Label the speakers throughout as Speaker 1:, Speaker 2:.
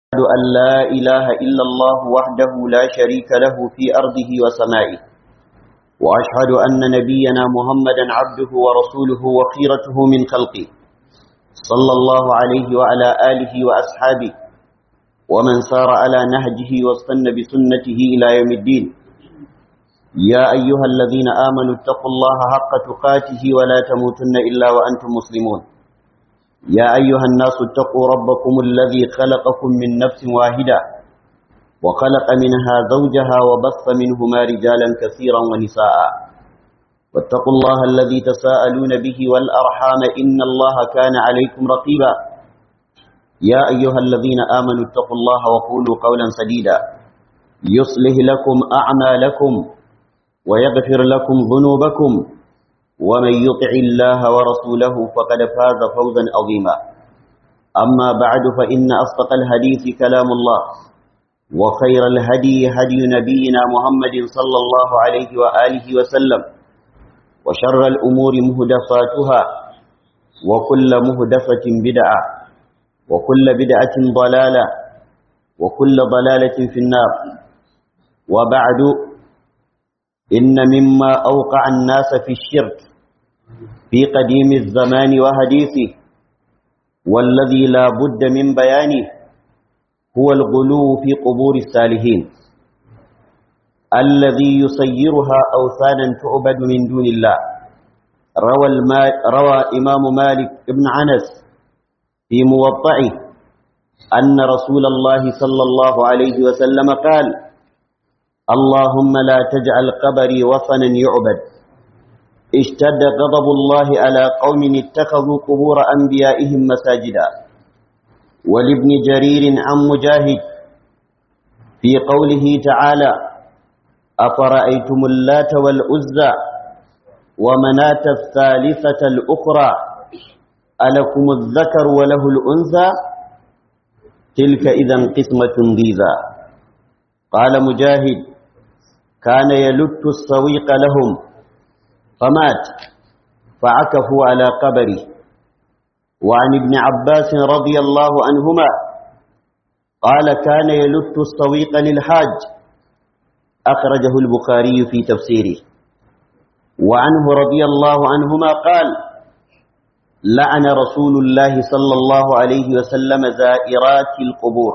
Speaker 1: أشهد أن لا إله إلا الله وحده لا شريك له في أرضه وسمائه وأشهد أن نبينا محمدا عبده ورسوله وخيرته من خلقه صلى الله عليه وعلى آله وأصحابه ومن سار على نهجه واستنى بسنته إلى يوم الدين يا أيها الذين آمنوا اتقوا الله حق تقاته ولا تموتن إلا وأنتم مسلمون يا أيها الناس اتقوا ربكم الذي خلقكم من نفس واحدة وخلق منها زوجها وبث منهما رجالا كثيرا ونساء واتقوا الله الذي تساءلون به والأرحام إن الله كان عليكم رقيبا يا أيها الذين آمنوا اتقوا الله وقولوا قولا سديدا يصلح لكم أعمالكم ويغفر لكم ذنوبكم ومن يطع الله ورسوله فقد فاز فوزا عظيما أما بعد فإن أصدق الحديث كلام الله وخير الهدي هدي نبينا محمد صلى الله عليه وآله وسلم وشر الأمور مهدفاتها وكل مهدفة بدعة وكل بدعة ضلالة وكل ضلالة في النار وبعد إن مما أوقع الناس في الشرك في قديم الزمان وحديثه والذي لا بد من بيانه هو الغلو في قبور الصالحين الذي يسيرها أوثانا تعبد من دون الله روى, الما روى إمام مالك بن عنس في موطعه أن رسول الله صلى الله عليه وسلم قال اللهم لا تجعل قبري وثنا يعبد اشتد غضب الله على قوم اتخذوا قبور أنبيائهم مساجدا ولابن جرير عن مجاهد في قوله تعالى أفرأيتم اللات والأزى ومناة الثالثة الأخرى ألكم الذكر وله الأنثى تلك إذا قسمة ضيزى قال مجاهد كان يلت السويق لهم فمات فعكفوا على قبره وعن ابن عباس رضي الله عنهما قال كان يلت السويق للحاج أخرجه البخاري في تفسيره وعنه رضي الله عنهما قال لعن رسول الله صلى الله عليه وسلم زائرات القبور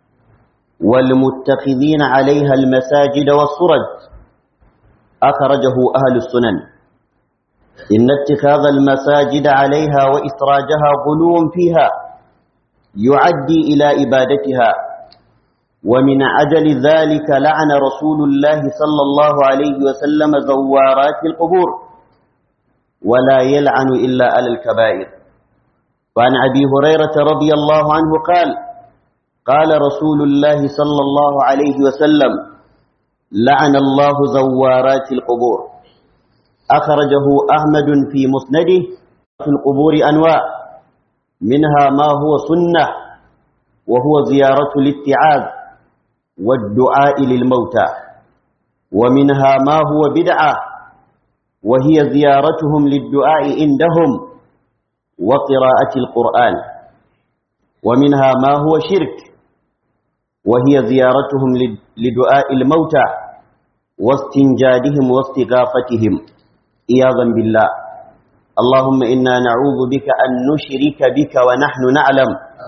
Speaker 1: والمتخذين عليها المساجد والصرج أخرجه أهل السنن إن اتخاذ المساجد عليها وإسراجها غلو فيها يعدي إلى إبادتها ومن عجل ذلك لعن رسول الله صلى الله عليه وسلم زوارات القبور ولا يلعن إلا على الكبائر وعن أبي هريرة رضي الله عنه قال قال رسول الله صلى الله عليه وسلم لعن الله زوارات القبور أخرجه أحمد في مسنده في القبور أنواع منها ما هو سنة وهو زيارة الاتعاذ والدعاء للموتى ومنها ما هو بدعة وهي زيارتهم للدعاء عندهم وقراءة القرآن ومنها ما هو شرك وهي زيارتهم لدعاء الموتى واستنجادهم واستغافتهم إياظا بالله اللهم إنا نعوذ بك أن نشرك بك ونحن نعلم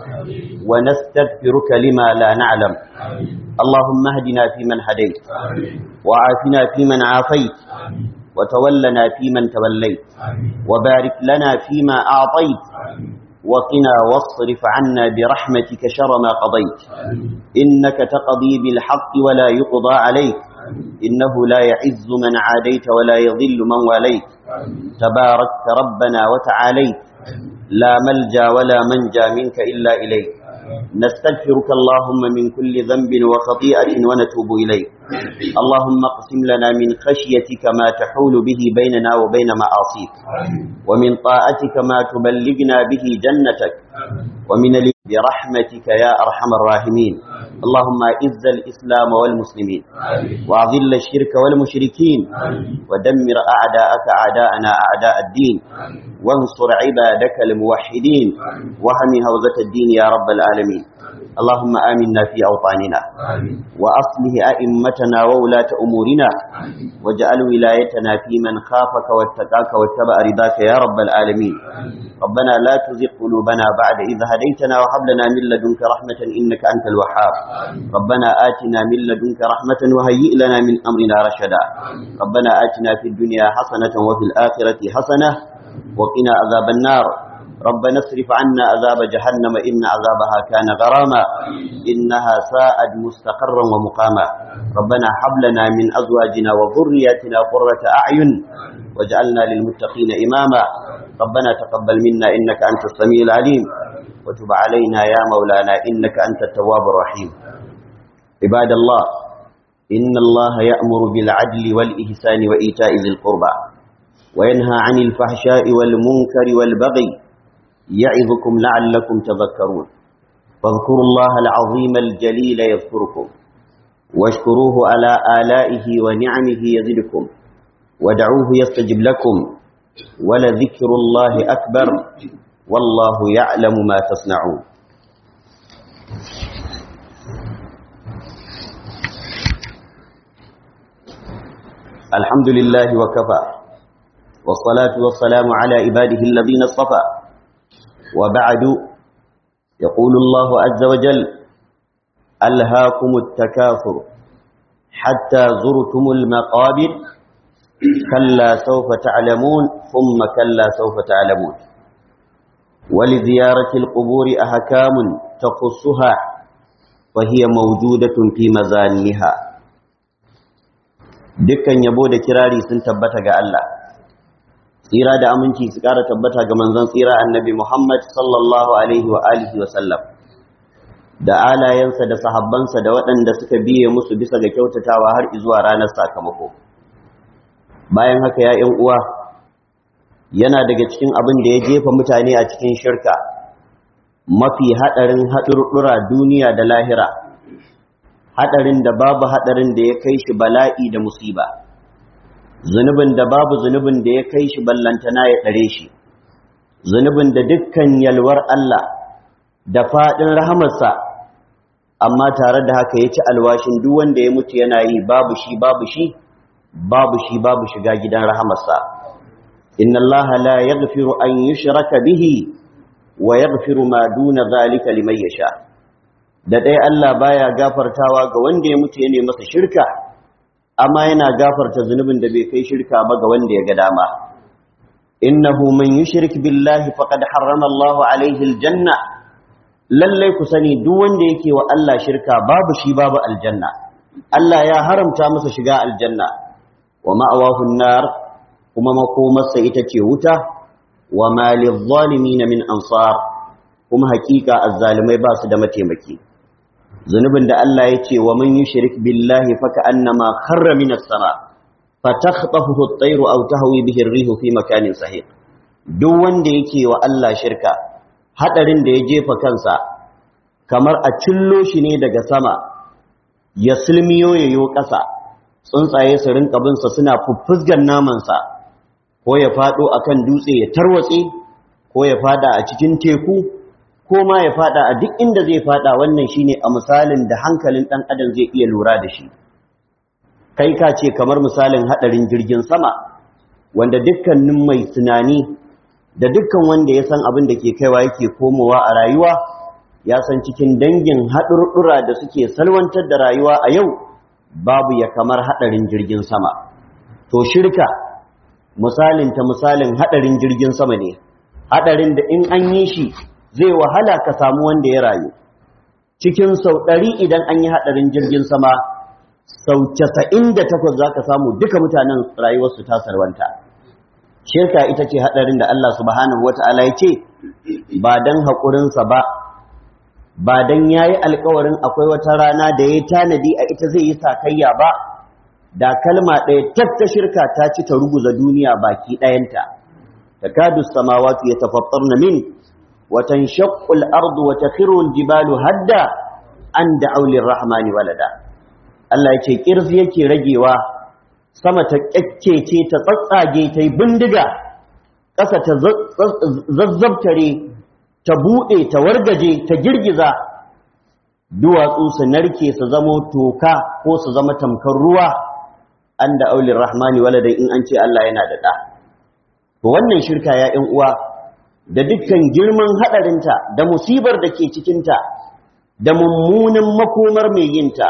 Speaker 1: ونستغفرك لما لا نعلم اللهم اهدنا فيمن هديت وعافنا فيمن عافيت وتولنا فيمن توليت وبارك لنا فيما أعطيت وقنا واصرف عنا برحمتك شر ما قضيت إنك تقضي بالحق ولا يقضى عليك إنه لا يعز من عاديت ولا يضل من واليت تباركت ربنا وتعاليت لا ملجا ولا منجا منك إلا إليك نستغفرك اللهم من كل ذنب وخطيئة ونتوب إليك اللهم اقسم لنا من خشيتك ما تحول به بيننا وبين معاصيك ومن طاعتك ما تبلغنا به جنتك ومن برحمتك يا أرحم الراحمين اللهم اعز الإسلام والمسلمين وأذل الشرك والمشركين ودمر أعداءك أعداءنا أعداء الدين وانصر عبادك الموحدين وهم هوزة الدين يا رب العالمين اللهم آمنا في أوطاننا
Speaker 2: آمين
Speaker 1: وأصله أئمتنا وولاة أمورنا
Speaker 2: آمين
Speaker 1: واجعل ولايتنا في من خافك واتقاك واتبع رضاك يا رب العالمين
Speaker 2: آمين
Speaker 1: ربنا لا تزغ قلوبنا بعد إذ هديتنا وهب لنا من لدنك رحمة إنك أنت الوهاب
Speaker 2: آمين
Speaker 1: ربنا آتنا من لدنك رحمة وهيئ لنا من أمرنا رشدا
Speaker 2: آمين
Speaker 1: ربنا آتنا في الدنيا حسنة وفي الآخرة حسنة وقنا عذاب النار ربنا اصرف عنا عذاب جهنم إن عذابها كان غراما إنها ساءت مستقرا ومقاما ربنا هب لنا من أزواجنا وذرياتنا قرة أعين واجعلنا للمتقين إماما ربنا تقبل منا إنك أنت السميع العليم وتب علينا يا مولانا إنك أنت التواب الرحيم عباد الله إن الله يأمر بالعدل والإحسان وإيتاء ذي القربى وينهى عن الفحشاء والمنكر والبغي يعظكم لعلكم تذكرون فاذكروا الله العظيم الجليل يذكركم واشكروه على آلائه ونعمه يزدكم ودعوه يستجب لكم ولذكر الله أكبر والله يعلم ما تصنعون الحمد لله وكفى والصلاة والسلام على عباده الذين اصطفى وبعد يقول الله عز وجل ألهاكم التكاثر حتى زرتم المقابر كلا سوف تعلمون ثم كلا سوف تعلمون ولزيارة القبور أحكام تخصها وهي موجودة في مزانها dukkan yabo da kirari sun tabbata ga Allah tsira da aminci su ƙara tabbata ga manzon tsira annabi Muhammad sallallahu alaihi wa alihi wa sallam da alayensa da sahabbansa da waɗanda suka biye musu bisa ga kyautatawa har zuwa ranar sakamako bayan haka ya ƴan uwa yana daga cikin abin da ya jefa mutane a cikin shirka mafi haɗarin haɗurɗura duniya da lahira haɗarin da babu haɗarin da ya kai shi bala'i da musiba zunubin da babu zunubin da ya kai shi ballantana ya tsare shi zunubin da dukkan yalwar Allah da faɗin rahamarsa amma tare da haka ya ci alwashin duk wanda ya mutu yana yi babu shi babu shi babu shi babu shiga gidan rahamarsa inna Allah la yaghfiru an yushraka bihi wa yaghfiru ma duna zalika liman yasha da dai Allah baya gafartawa ga wanda ya mutu yana masa shirka amma yana gafarta zunubin da bai kai shirka ba ga wanda ya ga dama innahu man yushrik billahi faqad harrama Allahu alaihi aljanna lallai ku sani duk wanda yake wa Allah shirka babu shi babu aljanna Allah ya haramta masa shiga aljanna wa ma'awahu an-nar kuma makomarsa ita ce wuta wa ma lidh-dhalimin min ansar kuma hakika azzalimai ba su da mataimaki zunubin da Allah ya ce wa man yushrik billahi fa ka'annama kharra minas sama fatakhtafuhu at-tayru aw tahwi bihi ar-rihu fi makanin sahih duk wanda yake wa Allah shirka hadarin da ya jefa kansa kamar a cillo shi ne daga sama ya sulmiyo yayo ƙasa tsuntsaye su rinka bin sa suna fuffusgan naman sa ko ya fado akan dutse ya tarwatse ko ya fada a cikin teku ko ma ya fada a duk inda zai fada wannan shine a misalin da hankalin dan adam zai iya lura da shi kai ka ce kamar misalin hadarin jirgin sama wanda dukkanin mai tunani da dukkan wanda ya san abin da ke kaiwa yake komowa a rayuwa ya san cikin dangin haɗurɗura da suke salwantar da rayuwa a yau babu ya kamar hadarin jirgin sama to shirka misalin ta misalin hadarin jirgin sama ne hadarin da in an yi shi zai wahala ka samu wanda ya rayu cikin sau ɗari idan an yi haɗarin jirgin sama sau casa'in da takwas za ka samu duka mutanen rayuwarsu ta sarwanta shirka ita ce haɗarin da Allah subhanahu wa ta'ala ya ce ba don haƙurinsa ba ba don ya yi alkawarin akwai wata rana da ya tanadi a ita zai yi sakayya ba da kalma ɗaya tatta shirka ta ci ta ruguza duniya baki ɗayanta takadu samawatu yatafattarna min وتنشق الأرض وتخر الجبال هدا أن دعوا للرحمن ولدا Allah ya ce ƙirzi yake ragewa sama ta ƙyakkece ta tsatsage ta yi bindiga ƙasa ta zazzabtare ta buɗe ta wargaje ta girgiza duwatsu su narke su zamo toka ko su zama tamkar ruwa an da aulin rahmani waladai in an ce Allah yana da ɗa to wannan shirka ya ‘yan uwa da dukkan girman haɗarinta da musibar da ke cikinta da mummunan makomar mai yinta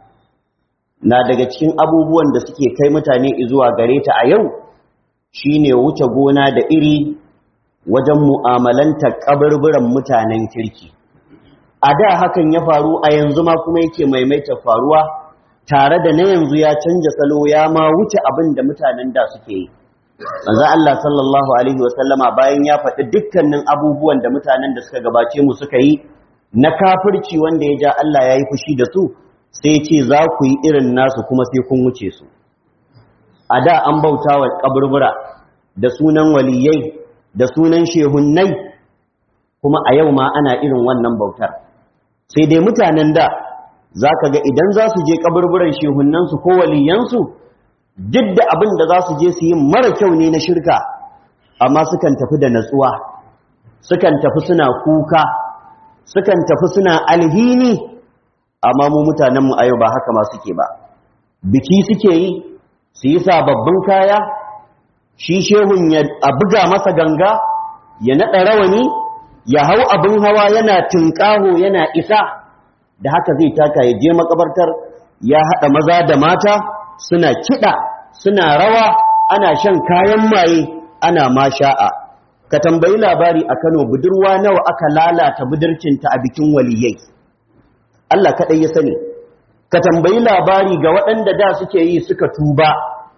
Speaker 1: na daga cikin abubuwan da suke kai mutane zuwa gare ta a yau shine wuce gona da iri wajen mu'amalanta kaburburan mutanen kirki a da hakan ya faru a yanzu ma kuma yake maimaita faruwa tare da na yanzu ya canja salo ya ma wuce abin da mutanen da suke yi manzo Allah sallallahu alaihi wasallama bayan ya faɗi dukkanin abubuwan da mutanen da suka gabace mu suka yi na kafirci wanda ya ja Allah ya yi fushi da su sai ce za ku yi irin nasu kuma sai kun wuce su a da an bauta wa kaburbura da sunan waliyai da sunan shehunnai kuma a yau ma ana irin wannan bautar sai dai mutanen da za ka ga idan za su je kaburburan shehunnansu ko waliyansu duk da abin da za su je su yi mara kyau ne na shirka amma sukan tafi da natsuwa sukan tafi suna kuka sukan tafi suna alhini amma mu mutanenmu a yau ba haka ma suke ba biki suke yi su yi sababbin kaya shi shehun ya a buga masa ganga ya naɗa rawani ya hau abin hawa yana tunƙaho yana isa da haka zai taka ya je makabartar ya haɗa maza da mata suna kiɗa suna rawa ana shan kayan maye ana masha'a ka tambayi labari a Kano budurwa nawa aka lalata budurcinta a bikin waliyai Allah kaɗai ya sani ka tambayi labari ga waɗanda da suke yi suka tuba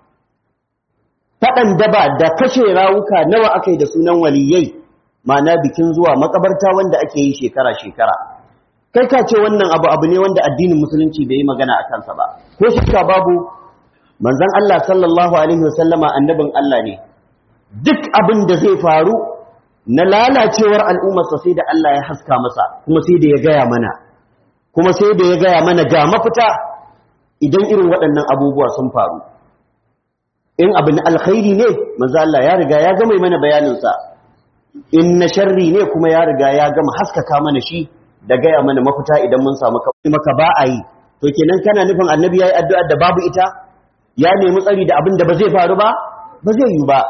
Speaker 1: faɗan daba da kashe rawuka nawa aka yi da sunan waliyai ma'ana bikin zuwa makabarta wanda ake yi shekara-shekara kai ka ce wannan abu abu ne wanda addinin musulunci bai yi magana a kansa ba ko shakka babu manzon Allah sallallahu alaihi wasallama annabin Allah ne duk abin da zai faru na lalacewar al'ummarsa sai da Allah ya haska masa kuma sai da ya gaya mana kuma sai da ya gaya mana ga mafita idan irin waɗannan abubuwa sun faru in abin alkhairi ne manzo Allah ya riga ya gama mana bayaninsa in na sharri ne kuma ya riga ya gama haskaka mana shi da gaya mana mafita idan mun samu maka ba a yi to kenan kana nufin annabi yayi addu'a da babu ita ya nemi tsari da abin da ba zai faru ba ba zai yi ba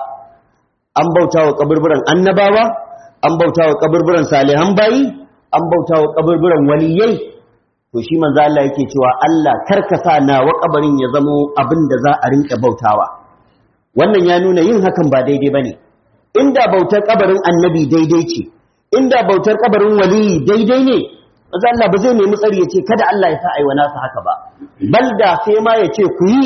Speaker 1: an bauta wa kaburburan annabawa an bauta wa kaburburan salihan bayi an bauta wa kaburburan waliyai to shi manzo Allah yake cewa Allah karkasa na wa kabarin ya zamo abin da za a rinka bautawa wannan ya nuna yin hakan ba daidai bane inda bautar kabarin annabi daidai ce inda bautar kabarin waliyi daidai ne manzo Allah ba zai nemi tsari ya ce kada Allah ya sa aiwa nasa haka ba balda sai ma ya ce ku yi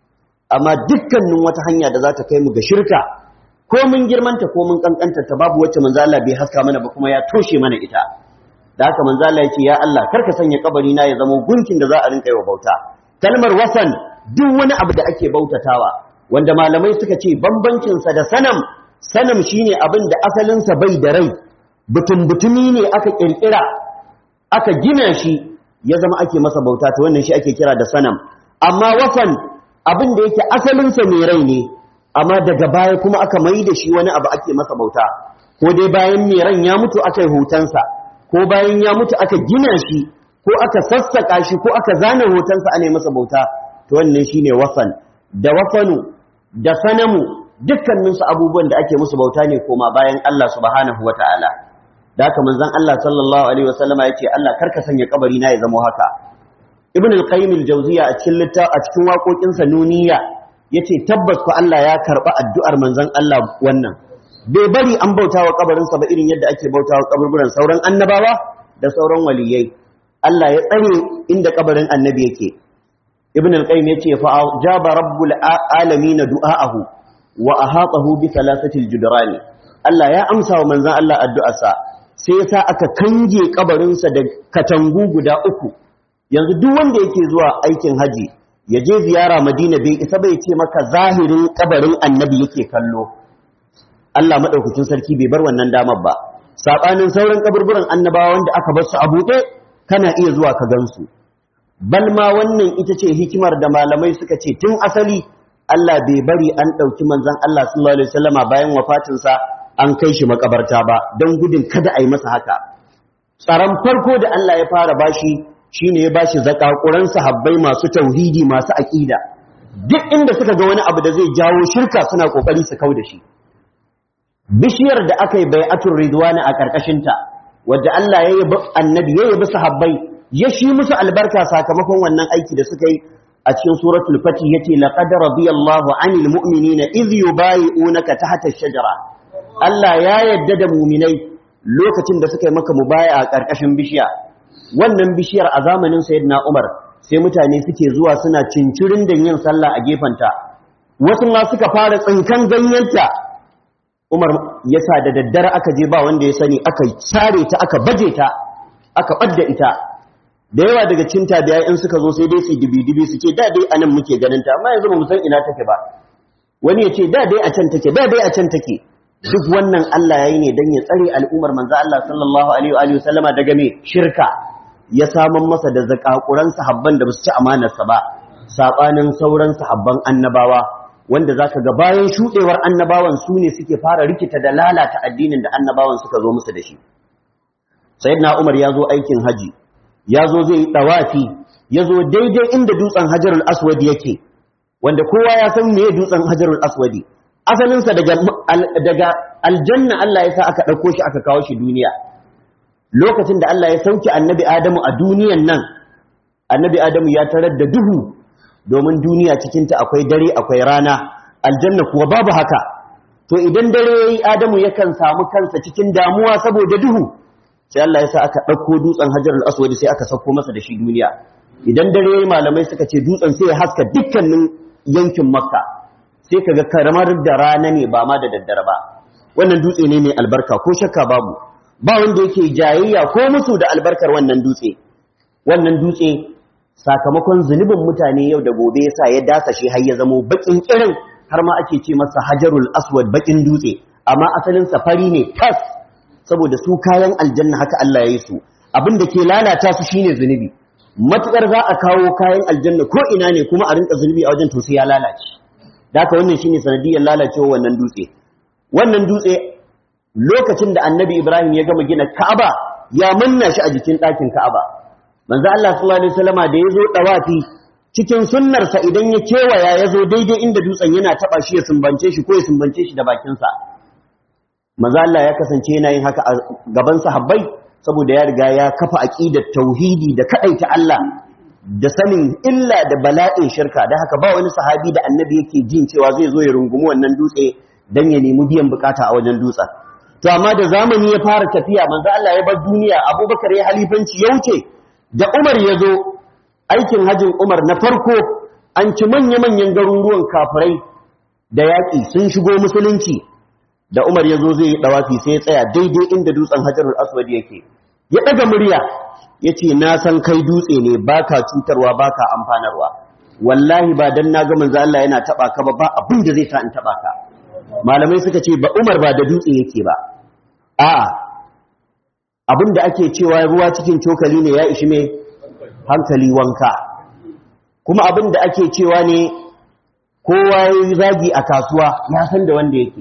Speaker 1: amma dukkanin wata hanya da za ta kai mu ga shirka ko mun girmanta ko mun kankanta ta babu wacce manzo Allah bai haska mana ba kuma ya toshe mana ita da haka manzo Allah yake ya Allah karka sanya kabari na ya zama gunkin da za a rinka yi wa bauta kalmar wasan duk wani abu da ake bautatawa wanda malamai suka ce bambancin sa da sanam sanam shine abin da asalin sa bai da rai butun butumi ne aka kirkira aka gina shi ya zama ake masa bauta to wannan shi ake kira da sanam amma wasan abin da yake asalin sa mai rai ne amma daga baya kuma aka mai da shi wani abu ake masa bauta ko dai bayan mai ran ya mutu aka yi hotonsa ko bayan ya mutu aka gina shi ko aka sassaka shi ko aka zana hotonsa ana masa bauta to wannan shine wasan da wafanu da sanamu dukkaninsu abubuwan da ake musu bauta ne koma bayan Allah subhanahu wataala da haka manzon Allah sallallahu alaihi wasallama yace Allah karka sanya kabari na ya zama haka ibn al-qayyim al-jawziya a cikin litta a cikin waƙoƙinsa nuniya yace tabbas ko Allah ya karba addu'ar manzon Allah wannan bai bari an bauta wa kabarinsa ba irin yadda ake bauta wa kaburburan sauran annabawa da sauran waliyai Allah ya tsare inda kabarin annabi yake ibn al-qayyim yace fa jaba rabbul alamin du'aahu wa ahatahu bi thalathati al-judrani Allah ya amsa wa manzon Allah addu'arsa sai yasa aka kange kabarinsa da katangu guda uku yanzu duk wanda yake zuwa aikin haji ya je ziyara madina bai isa bai ce maka zahirin kabarin annabi yake kallo Allah madaukakin sarki bai bar wannan damar ba sabanin sauran kaburburan annabawa wanda aka bar su a buɗe kana iya zuwa ka gansu bal ma wannan ita ce hikimar da malamai suka ce tun asali Allah bai bari an ɗauki manzon Allah sallallahu alaihi wasallama bayan wafatinsa an kai shi makabarta ba don gudun kada a yi masa haka tsaron farko da Allah ya fara bashi shine ya bashi zakakuran sahabbai masu tauhidi masu aqida duk inda suka ga wani abu da zai jawo shirka suna kokari su kauda shi bishiyar da aka yi bai'atul ridwani a karkashin ta wadda Allah ya yabi annabi ya yabi sahabbai ya shi musu albarka sakamakon wannan aiki da suka yi a cikin suratul fatih yace laqad radiyallahu anil mu'minina idh yubayi'unaka tahta ash-shajara Allah ya yadda da mu'minai lokacin da suka yi maka mubaya a karkashin bishiya wannan bishiyar a zamanin sayyidina Umar sai mutane suke zuwa suna cincirin da yin sallah a gefanta wasu ma suka fara tsinkan ganyenta Umar ya sa da daddare aka je ba wanda ya sani aka sare ta aka baje ta aka ɓadda ita da yawa daga cin tabiya in suka zo sai dai su dibi-dibi su ce da dai anan muke ganin ta amma yanzu ba mu san ina take ba wani ya ce da dai a can take da dai a can take duk wannan Allah yayi ne dan ya tsare al'ummar manzo Allah sallallahu alaihi wa sallama daga me shirka ya saman masa da zakakuran sahabban da basu ci amanarsa ba sabanin sauran sahabban annabawa wanda zaka ga bayan shudewar annabawan su ne suke fara rikita da lalata addinin da annabawan suka zo musu da shi sayyidina Umar ya zo aikin haji ya zo zai yi ɗawafi ya zo daidai inda dutsen hajarul aswadi yake wanda kowa ya san me dutsen hajarul aswadi asalinsa daga, daga aljanna Allah ya sa aka ɗauko shi aka kawo shi duniya lokacin da Allah ya sauke annabi Adamu a duniyan nan annabi Adamu ya tarar da duhu domin duniya cikinta akwai dare akwai rana aljanna kuwa babu haka to idan dare yayi Adamu yakan samu kansa cikin damuwa saboda duhu sai Allah ya sa aka ɗauko dutsen hajarul aswadi sai aka sauko masa da shi duniya idan dare malamai suka ce dutsen sai ya haska dukkanin yankin makka sai kaga karamar da rana ne ba ma da daddare ba wannan dutse ne mai albarka ko shakka babu ba wanda yake jayayya ko musu da albarkar wannan dutse wannan dutse sakamakon zunubin mutane yau da gobe yasa ya dasa shi har ya zamo bakin kirin har ma ake ce masa hajarul aswad bakin dutse amma asalin safari ne tas saboda su kayan aljanna haka Allah ya yi su abin da ke lalata su shine zunubi matukar za a kawo kayan aljanna ko ina ne kuma a rinka zunubi a wajen to sai ya lalace da haka wannan shine sanadiyar lalacewa wannan dutse wannan dutse lokacin da annabi Ibrahim ya gama gina Ka'aba ya manna shi a jikin ɗakin Ka'aba manzo Allah sallallahu alaihi wasallama da yazo dawafi cikin sunnarsa idan ya kewaya ya zo daidai inda dutsen yana taba shi ya sumbance shi ko ya sumbance shi da bakinsa manzo Allah ya kasance yana yin haka a gaban sahabbai saboda ya riga ya kafa aqidar tauhidi da kadaita Allah da sanin illa da bala'in shirka dan haka ba wani sahabi da annabi yake jin cewa zai zo ya rungumi wannan dutse dan ya nemi biyan bukata a wajen dutsen to amma da zamani ya fara tafiya manzo Allah ya bar duniya Abubakar ya halifanci ya wuce da Umar ya zo aikin hajin Umar na farko an ci manya-manyan garuruwan kafirai da yaƙi sun shigo musulunci da Umar ya zo zai yi ɗawafi sai ya tsaya daidai inda dutsen hajarul aswad yake ya ɗaga murya ya ce na san kai dutse ne ba ka cutarwa ba ka amfanarwa wallahi ba don na ga manzo Allah yana taɓa ka ba ba abin da zai sa in taɓa ka malamai suka ce ba Umar ba da dutse yake ba a'a abin da ake cewa ruwa cikin cokali ne ya ishi mai hankali wanka kuma abin da ake cewa ne kowa ya yi zagi a kasuwa ya san da wanda yake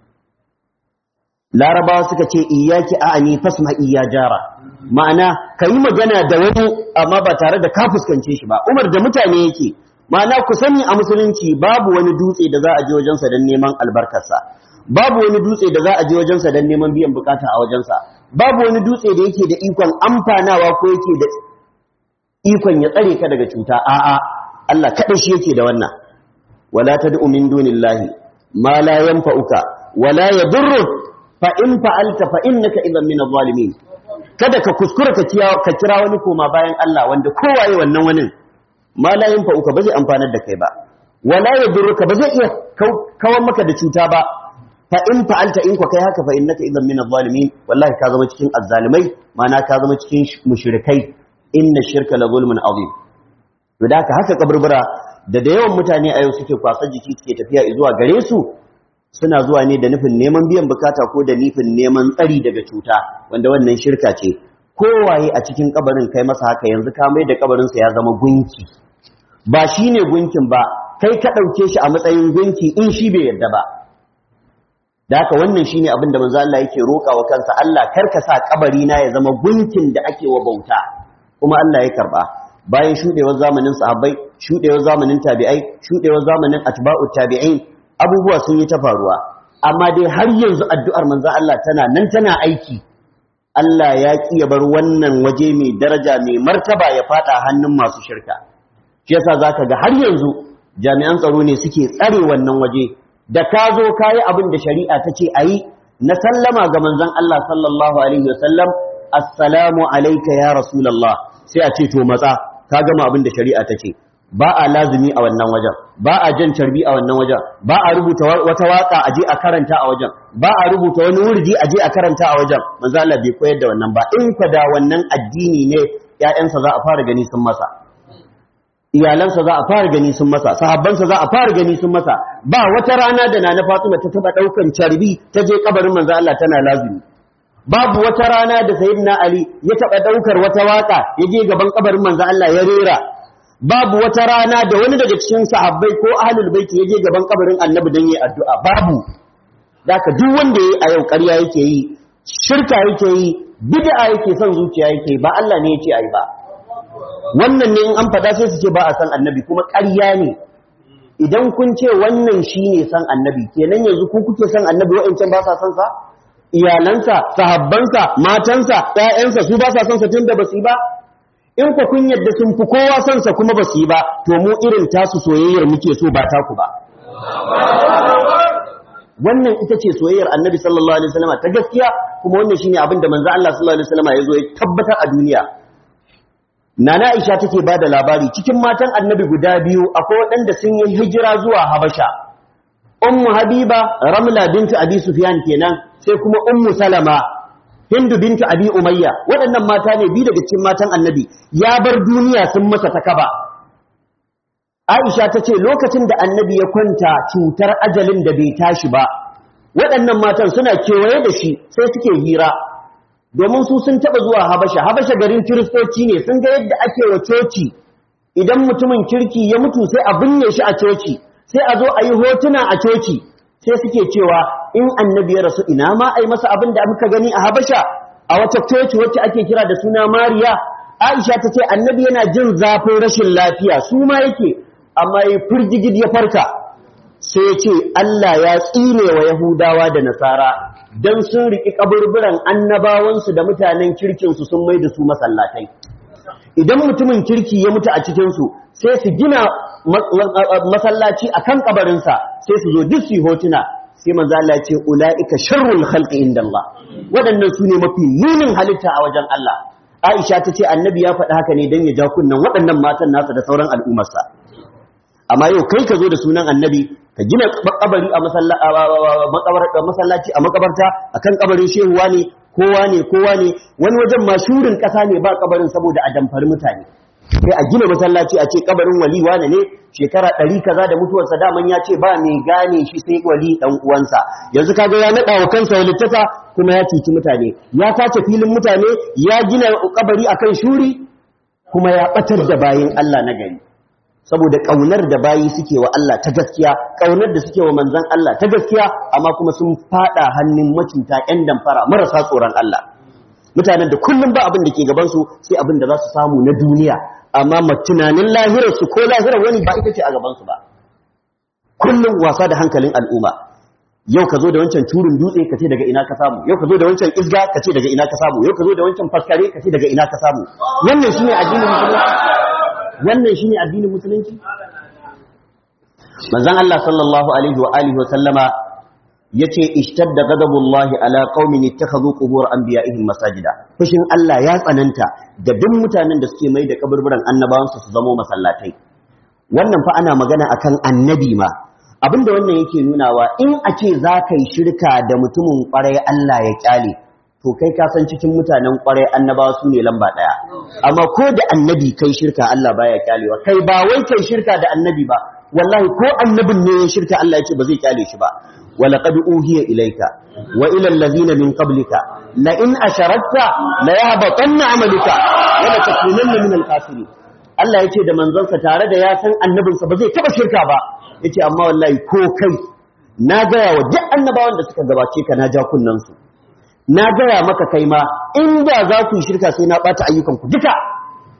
Speaker 1: larabawa suka ce iyaki a'ani fasma iya jara ma'ana ka yi magana da wani amma ba tare da ka fuskance shi ba umar da mutane yake ma'ana ku sani a musulunci babu wani dutse da za a je wajensa don neman albarkarsa babu wani dutse da za a je wajensa don neman biyan bukata a wajensa babu wani dutse da yake da ikon amfanawa ko yake da ikon ya tsare ka daga cuta a'a Allah kada shi yake da wannan wala tad'u min dunillahi ma la yanfa'uka wala yadurruk fa in fa'alta fa innaka idan min adh-dhalimin kada ka kuskura ka ka kira wani koma bayan Allah wanda kowaye wannan wani ma la yanfa'uka ba zai amfanar da kai ba wala yadurruka ba zai iya kawar maka da cuta ba fa in fa'alta in ka kai haka fa innaka idan min adh-dhalimin wallahi ka zama cikin azzalimai ma'ana ka zama cikin mushrikai inna shirka la zulmun azim to da haka kaburbura da da yawan mutane a yau suke kwasa jiki suke tafiya zuwa gare su suna zuwa ne da nufin neman biyan bukata ko da nufin neman tsari daga cuta wanda wannan shirka ce kowaye a cikin kabarin kai masa haka yanzu ka mai da kabarin sa ya zama gunki ba shine gunkin ba kai ka dauke shi a matsayin gunki in shi bai yarda ba da haka wannan shine abin da manzo Allah yake roƙa wa kansa Allah karka sa kabari na ya zama gunkin da ake wa bauta kuma Allah ya karba bayan shudewar zamanin sahabbai shudewar zamanin tabi'ai shudewar zamanin atba'ut tabi'in abubuwa sun yi ta faruwa amma dai har yanzu addu'ar manzon Allah tana nan tana aiki Allah ya ki ya bar wannan waje mai daraja mai martaba ya fada hannun masu shirka shi yasa zaka ga har yanzu jami'an tsaro ne suke tsare wannan waje da ka zo kayi abin da shari'a ta ce ayi na sallama ga manzon Allah sallallahu alaihi wasallam assalamu alayka ya rasulullah sai a ce to matsa ka gama abin da shari'a ta ce ba a lazumi a wannan wajen ba a jan carbi a wannan wajen ba a rubuta wata waka aje a karanta a wajen ba a rubuta wani wurdi aje a karanta a wajen manzo Allah bai koyar da wannan ba in ka da wannan addini ne ƴaƴansa za a fara gani sun masa iyalansa za a fara gani sun masa sahabbansa za a fara gani sun masa ba wata rana da nana Fatima ta taba daukan carbi ta je kabarin manzo Allah tana lazumi babu wata rana da sayyidina Ali ya taba daukar wata waka ya je gaban kabarin manzo Allah ya rera babu wata rana da wani daga cikin sahabbai ko ahlul baiti ya je gaban kabarin Annabi dan yi addu'a babu daka duk wanda yayi a yau ƙarya yake yi shirka yake yi bid'a yake son zuciya yake ba Allah ne yake ayi ba wannan ne in an faɗa sai su ce ba a san annabi kuma ƙarya ne idan kun ce wannan shi ne san annabi kenan yanzu ku kuke san annabi wa'ancan ba sa san sa iyalansa sahabbansa matansa ƴaƴansa su ba sa san sa tunda ba su yi ba in ku kun yadda sun fi kowa san sa kuma ba su yi ba to mu irin tasu soyayyar muke so ba taku ba wannan ita ce soyayyar annabi sallallahu alaihi wasallam ta gaskiya kuma wannan shine abin da manzo Allah sallallahu alaihi wasallam ya zo ya tabbatar a duniya Nana Aisha take ba da labari cikin matan annabi guda biyu akwai waɗanda sun yi hijira zuwa Habasha. Ummu Habiba Ramla bintu Abi Sufyan kenan sai kuma Ummu Salama Hindu bintu Abi Umayya waɗannan mata ne biyu daga cikin matan annabi ya bar duniya sun masa takaba. Aisha ta ce lokacin da annabi ya kwanta cutar ajalin da bai tashi ba waɗannan matan suna kewaye da shi sai suke hira domin su sun taba zuwa Habasha Habasha garin kiristoci ne sun ga yadda ake wa coci idan mutumin kirki ya mutu sai a binne shi a coci sai a zo a yi hotuna a coci sai suke cewa in annabi ya rasu ina ma ai masa abin da muka gani a Habasha a wata coci wacce ake kira da suna Mariya Aisha ta ce annabi yana jin zafin rashin lafiya su ma yake amma ya firgigid ya farka sai ya ce Allah ya tsine wa Yahudawa da Nasara don sun riƙi ƙaburburan annabawansu da mutanen kirkinsu sun mai da su masallatai. Idan mutumin kirki ya mutu a cikinsu sai su gina masallaci a kan ƙabarinsa sai su zo duk su hotuna sai manzo Allah ce ula'ika sharrul khalqi inda Allah waɗannan su ne mafi nunin halitta a wajen Allah Aisha ta ce annabi ya faɗi haka ne don ya ja kunnen waɗannan matan nasa da sauran al'ummarsa amma yau kai ka zo da sunan annabi ka gina kabari a masallaci a makabarta akan kabarin shehuwa ne kowa ne kowa ne wani wajen ma shurin kasa ne ba kabarin saboda a damfari mutane sai a gina masallaci a ce kabarin wali wane ne shekara ɗari kaza da mutuwarsa daman ya ce ba mai gane shi sai wali ɗan uwansa yanzu kaga ya naɗa wa kansa walittaka kuma ya cuci mutane ya sace filin mutane ya gina kabari akan shuri kuma ya ɓatar da bayin Allah na gari saboda ƙaunar da bayi suke wa Allah ta gaskiya ƙaunar da suke wa manzan Allah ta gaskiya amma kuma sun fada hannun macinta ƴan damfara marasa tsoron Allah mutanen da kullum ba abin da ke gabansu sai abin da za su samu na duniya amma tunanin lahirarsu ko lahirar wani ba ita ce a gabansu ba kullum wasa da hankalin al'umma yau ka zo da wancan turin dutse ka ce daga ina ka samu yau ka zo da wancan isga ka ce daga ina ka samu yau ka zo da wancan faskare ka ce daga ina ka samu wannan shine addinin musulunci wannan shine addinin musulunci manzon Allah sallallahu alaihi wa alihi wa sallama yace ishtadda ghadabullahi ala qaumin ittakhadhu qubur anbiya'ihim masajida fushin Allah ya tsananta da duk mutanen da suke mai da kaburburan annabawansu su zamo masallatai wannan fa ana magana akan annabi ma abinda wannan yake nunawa in a ce za ka yi shirka da mutumin kwarai Allah ya kyale to kai ka san cikin mutanen kwarai annabawa su ne lamba ɗaya amma ko da annabi kai shirka Allah baya kyalewa kai ba wai kai shirka da annabi ba wallahi ko annabin ne ya shirka Allah ya ce ba zai kyale shi ba ولقد أوهي إليك وإلى الذين من قبلك لئن أشركت ليهبطن عملك ولتكونن من الخاسرين Allah ya ce da manzonsa tare da ya san annabinsa ba zai taba shirka ba ya ce amma wallahi ko kai na gaya wa duk annabawan da suka gabace ka na ja kunnansu na gaya maka kai ma inda za ku yi shirka sai na ɓata ayyukanku duka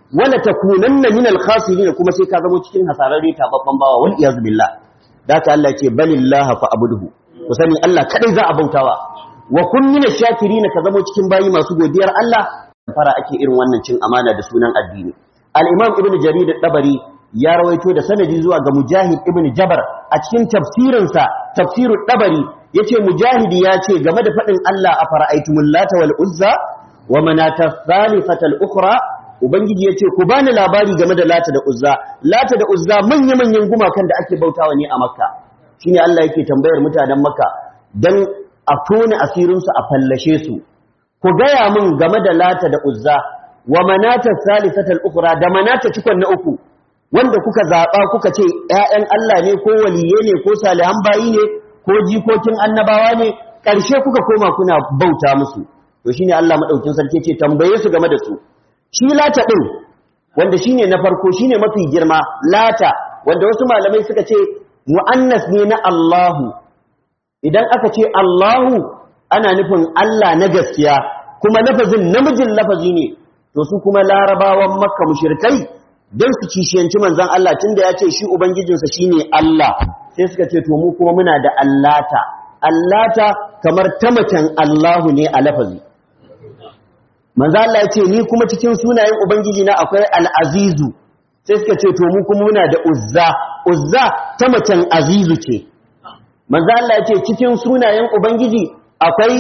Speaker 1: wala takunanna min al-khasirin kuma sai ka zama cikin hasararre tababban bawa wal iyaz billah daka Allah ce balillaha fa'budhu ku sani Allah kadai za a bautawa wa kun min ash-shakirin ka zama cikin bayi masu godiyar Allah fara ake irin wannan cin amana da sunan addini al-imam ibn jarir at-tabari ya rawaito da sanadi zuwa ga mujahid ibn jabar a cikin tafsirinsa tafsirut tabari yace mujahidi ya ce game da fadin Allah a fara'aitumul lata wal uzza wa manata thalithatal ukhra ubangiji yace ku bani labari game da lata da uzza lata da uzza manya manyan gumakan da ake bautawa ne a makka shine Allah yake tambayar mutanen makka dan a tone asirin su a fallashe su ku gaya min game da lata da uzza wa manata thalithatal ukhra da manata cikon na uku wanda kuka zaɓa kuka ce ‘ya'yan Allah ne ko waliye ne ko salihan bayi ne ko jikokin annabawa ne ƙarshe kuka koma kuna bauta musu to shine Allah maɗaukin sarki ce tambaye su game da su shi lata ɗin wanda shine na farko shine mafi girma lata wanda wasu malamai suka ce mu'annas ne na Allahu idan aka ce Allahu ana nufin Allah na gaskiya kuma lafazin namijin lafazi ne to su kuma larabawan makka mushrikai don su kishiyanci manzan Allah tun da ya ce shi Ubangijinsa shi ne Allah sai suka ce to mu kuma muna da Allata Allata kamar ta macen Allahu ne a lafazi manzan Allah ya ce ni kuma cikin sunayen Ubangiji na akwai al'azizu sai suka ce to mu kuma muna da Uzza Uzza ta macen Azizu ce manzan Allah ya ce cikin sunayen Ubangiji akwai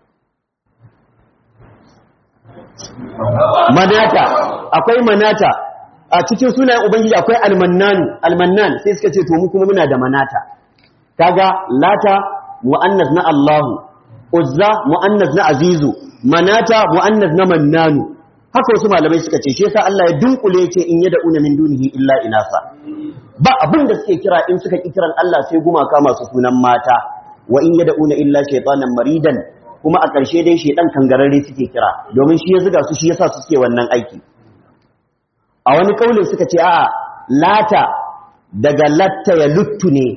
Speaker 1: Manata akwai Manata a cikin sunayen ubangiji akwai almannan almannan sai suka ce to mu kuma muna da manata kaga lata muannas na Allahu uzza muannas na azizu manata muannas na mannanu haka wasu malamai suka ce shi yasa Allah ya dunkule ce in yad'una min dunihi illa inasa ba abin da suke kira in suka ki kiran Allah sai gumaka masu sunan mata wa in yad'una illa shaytanan maridan kuma a ƙarshe dai shedan kangararre suke kira domin shi ya zuga su shi yasa su suke wannan aiki a wani kaulin suka ce a lata daga latta ya luttu ne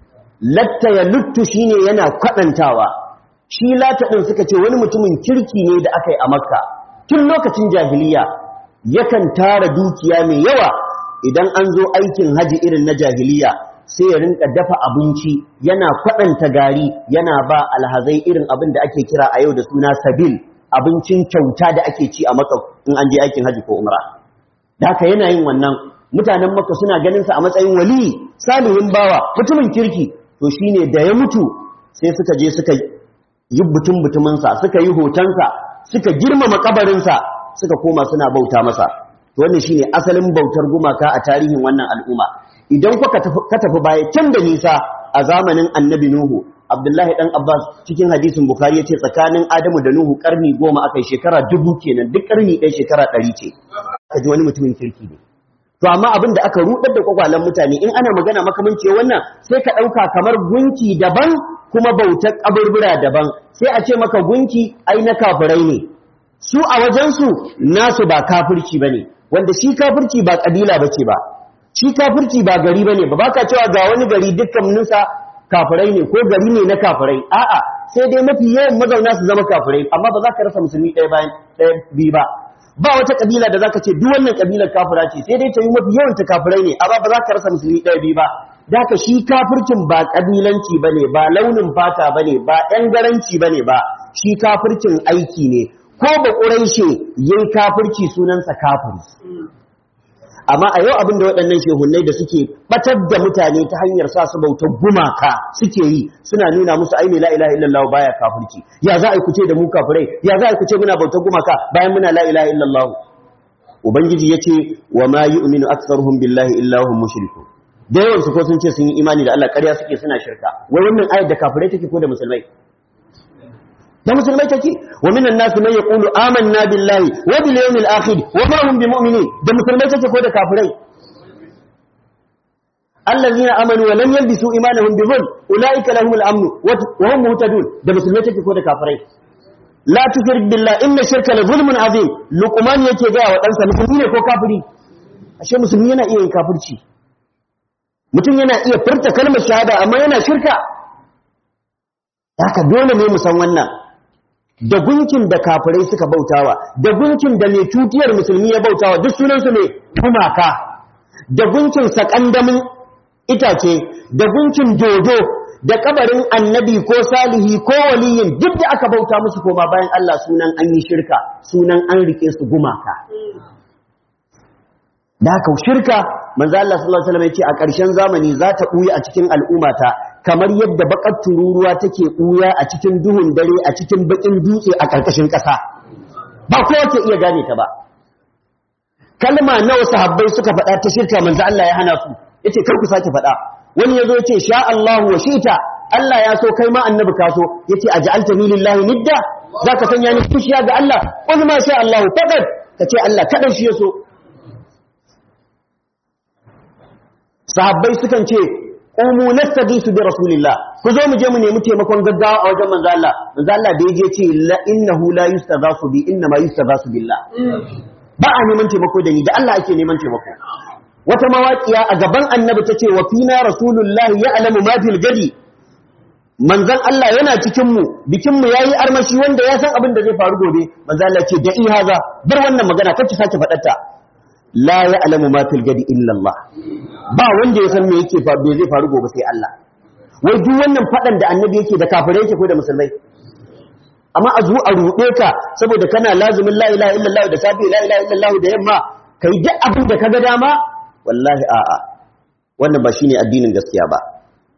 Speaker 1: latta ya luttu shine yana kwadantawa shi lata din suka ce wani mutumin kirki ne da aka yi a makka tun lokacin jahiliya yakan tara dukiya mai yawa idan an zo aikin haji irin na jahiliya sai ya rinka dafa abinci yana kwadanta gari yana ba alhazai irin abin da ake kira a yau da suna sabil abincin kyauta da ake ci a makka in an je aikin haji ko umra da haka yana yin wannan mutanen makka suna ganin sa a matsayin wali salihin bawa mutumin kirki to shine da ya mutu sai suka je suka yi butun butumin sa suka yi hotonsa suka girmama kabarin sa suka koma suna bauta masa to wannan shine asalin bautar gumaka a tarihin wannan al'umma idan kuka ka tafi baya can da nisa a zamanin annabi nuhu abdullahi dan abbas cikin hadisin bukhari yace tsakanin adamu da nuhu karni goma akai shekara dubu kenan duk karni ɗaya shekara ɗari ce ka ji wani mutumin kirki ne to amma abin da aka rudar da kwakwalen mutane in ana magana makamanci wannan sai ka ɗauka kamar gunki daban kuma bautar kaburbura daban sai a ce maka gunki ai na kafirai ne su a wajensu nasu ba kafirci bane wanda shi kafirci ba kabila bace ba shi kafirci ba gari bane ba baka cewa ga wani gari dukkaninsa kafirai ne ko gari ne na kafirai a'a sai dai mafi yawan mazauna su zama kafirai amma ba za ka rasa musulmi ɗaya bayan ɗaya biyu ba ba wata kabila da zaka ce duk wannan kabilar kafira ce sai dai ta yi mafi yawan ta kafirai ne amma ba za ka rasa musulmi ɗaya biyu ba da haka shi kafircin ba kabilanci bane ba launin fata bane ba ɗan garanci bane ba shi kafircin aiki ne ko ba ƙuraishe yin kafirci sunansa kafiri amma a yau abin da waɗannan shehunnai da suke batar da mutane ta hanyar sa su bautar gumaka suke yi suna nuna musu ai la ilaha illallah baya kafirci ya za a kuce da mu kafirai ya za a kuce muna bautar gumaka bayan muna la ilaha illallah ubangiji yace wa ma yu'minu aktharuhum billahi illa hum mushrikun da yawan su ko sun ce sun yi imani da Allah ƙarya suke suna shirka wai wannan ayat da kafirai take ko da musulmai da musulmai take wa minan nasu man yaqulu amanna billahi wa bil yawmil akhir wa ma hum bimu'minin da musulmai take ko da kafirai allazina amanu wa lam yalbisu imanahum bi dhulm ulaika lahumul amn wa hum muhtadun da musulmai take ko da kafirai la tushrik billahi inna shirka la zulmun azim luqman yake ga wa dansa musulmi ne ko kafiri ashe musulmi yana iya yin kafirci mutum yana iya furta kalmar shahada amma yana shirka haka dole ne mu san wannan da gunkin da kafirai suka bautawa da gunkin da mai tutiyar musulmi ya bautawa duk sunansu ne gumaka da gunkin sakandamin itace da gunkin dodo da kabarin annabi ko salihi ko waliyin duk da aka bauta musu koma bayan Allah sunan an yi shirka sunan an rike su gumaka da haka shirka manzo Allah sallallahu alaihi wasallam ya ce a ƙarshen zamani za ta buya a cikin al'ummata kamar yadda bakar tururuwa take buya a cikin duhun dare a cikin bakin dutse a ƙarƙashin ƙasa ba kowa ke iya gane ta ba kalma nawa sahabbai suka faɗa ta shirka manzo Allah ya hana su yace kar ku sake faɗa wani yazo yace sha Allahu wa shita Allah ya so kai ma annabi ka so yace aj'altani lillahi nidda zaka sanya ni kishiya ga Allah qul ma sha Allahu faqad kace Allah kadan shi ya so sahabbai sukan ce umu nastaghisu bi rasulillah ku zo mu je mu nemi taimakon gaggawa a wajen manzo Allah manzo Allah da yaje ce la innahu la yustaghasu bi inna ma yustaghasu billah ba a neman taimako da ni da Allah ake neman taimako wata mawaƙiya a gaban annabi tace wa fina rasulullah ya'lamu ma fil gadi manzon Allah yana cikin mu bikin mu yayi armashi wanda ya san abin da zai faru gobe manzo Allah ce da ihaza bar wannan magana kace sake faɗarta la ya'lamu ma fil gadi illa Allah ba wanda ya san me yake me zai faru gobe sai Allah wai duk wannan fadan da annabi yake da kafirai yake ko da musulmai amma a zo a ruɗe ka saboda kana lazumin la ilaha illallah da safi la ilaha illallah da yamma kai duk abin da kaga dama wallahi a'a wannan ba shine addinin gaskiya ba